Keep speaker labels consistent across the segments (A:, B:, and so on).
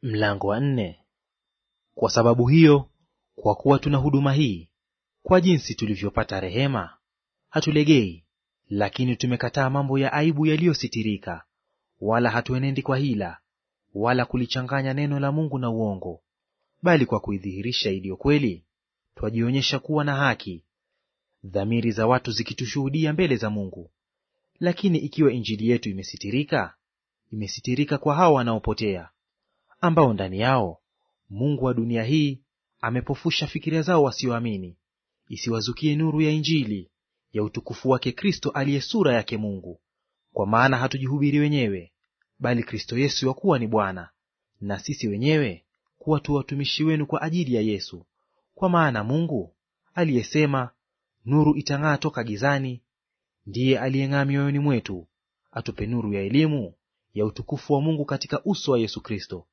A: Mlango wa nne. Kwa sababu hiyo, kwa kuwa tuna huduma hii, kwa jinsi tulivyopata rehema, hatulegei, lakini tumekataa mambo ya aibu yaliyositirika, wala hatuenendi kwa hila, wala kulichanganya neno la Mungu na uongo, bali kwa kuidhihirisha iliyo kweli, twajionyesha kuwa na haki, dhamiri za watu zikitushuhudia mbele za Mungu. Lakini ikiwa injili yetu imesitirika, imesitirika kwa hao wanaopotea ambao ndani yao Mungu wa dunia hii amepofusha fikira zao wasioamini, isiwazukie nuru ya Injili ya utukufu wake Kristo aliye sura yake Mungu. Kwa maana hatujihubiri wenyewe, bali Kristo Yesu ya kuwa ni Bwana, na sisi wenyewe kuwa tu watumishi wenu kwa ajili ya Yesu. Kwa maana Mungu aliyesema, nuru itang'aa toka gizani, ndiye aliyeng'aa mioyoni mwetu, atupe nuru ya elimu ya utukufu wa Mungu katika uso wa Yesu Kristo.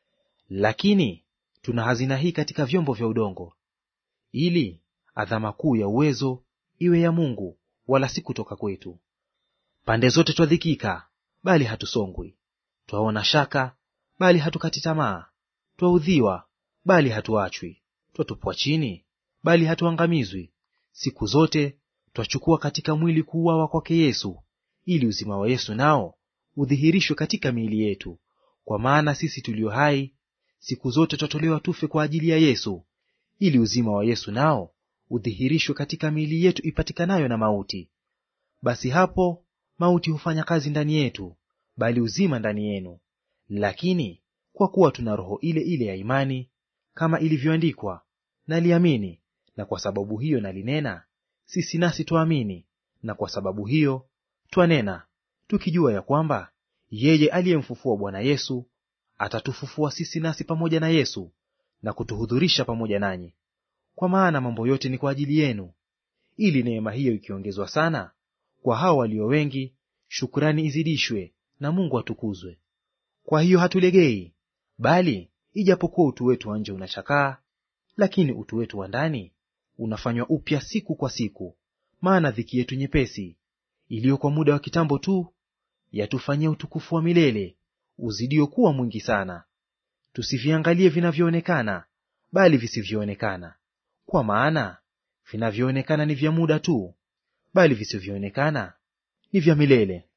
A: Lakini tuna hazina hii katika vyombo vya udongo, ili adhama kuu ya uwezo iwe ya Mungu, wala si kutoka kwetu. Pande zote twadhikika, bali hatusongwi; twaona shaka, bali hatukati tamaa; twaudhiwa, bali hatuachwi; twatupwa chini, bali hatuangamizwi. Siku zote twachukua katika mwili kuuawa kwake Yesu, ili uzima wa Yesu nao udhihirishwe katika miili yetu. Kwa maana sisi tulio hai siku zote twatolewa tufe kwa ajili ya Yesu, ili uzima wa Yesu nao udhihirishwe katika miili yetu ipatikanayo na mauti. Basi hapo mauti hufanya kazi ndani yetu, bali uzima ndani yenu. Lakini kwa kuwa tuna roho ile ile ya imani, kama ilivyoandikwa, naliamini, na kwa sababu hiyo nalinena, sisi nasi twaamini, na kwa sababu hiyo twanena, tukijua ya kwamba yeye aliyemfufua Bwana Yesu atatufufua sisi nasi pamoja na Yesu na kutuhudhurisha pamoja nanyi. Kwa maana mambo yote ni kwa ajili yenu, ili neema hiyo ikiongezwa sana kwa hao walio wengi, shukrani izidishwe, na Mungu atukuzwe. Kwa hiyo hatulegei, bali ijapokuwa utu wetu wa nje unachakaa, lakini utu wetu wa ndani unafanywa upya siku kwa siku. Maana dhiki yetu nyepesi iliyo kwa muda wa kitambo tu yatufanyia utukufu wa milele uzidio kuwa mwingi sana. Tusiviangalie vinavyoonekana, bali visivyoonekana. Kwa maana vinavyoonekana ni vya muda tu, bali visivyoonekana ni vya milele.